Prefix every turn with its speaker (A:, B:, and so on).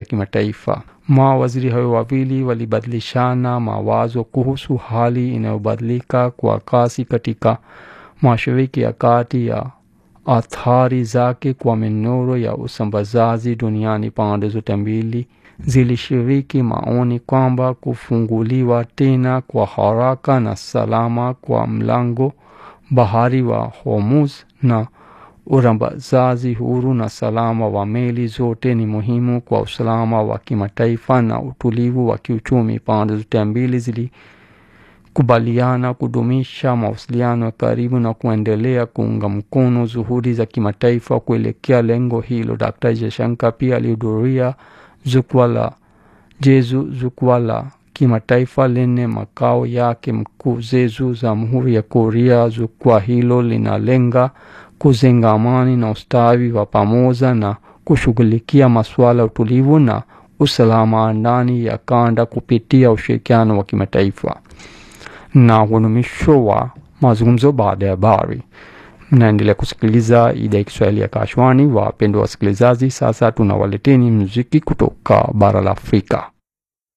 A: kimataifa. Mawaziri hayo wawili walibadilishana mawazo kuhusu hali inayobadilika kwa kasi katika Mashariki ya Kati ya athari zake kwa minoro ya usambazaji duniani. Pande zote mbili zilishiriki maoni kwamba kufunguliwa tena kwa haraka na salama kwa mlango bahari wa Hormuz na urambazaji huru na salama wa meli zote ni muhimu kwa usalama wa kimataifa na utulivu wa kiuchumi. Pande zote mbili zilikubaliana kudumisha mawasiliano ya karibu na kuendelea kuunga mkono juhudi za kimataifa kuelekea lengo hilo. Dr. Jaishankar pia alihudhuria jukwaa la Jeju, jukwaa la kimataifa lenye makao yake mkuu Jeju, Jamhuri ya Korea. Jukwaa hilo linalenga kujenga amani na ustawi wa pamoja na kushughulikia masuala ya utulivu na usalama ndani ya kanda kupitia ushirikiano wa kimataifa. Na huu ni mwisho wa mazungumzo baada ya habari. Mnaendelea kusikiliza idhaa ya Kiswahili ya Kashwani. Wapendwa wasikilizaji, sasa tunawaleteni muziki kutoka bara la Afrika.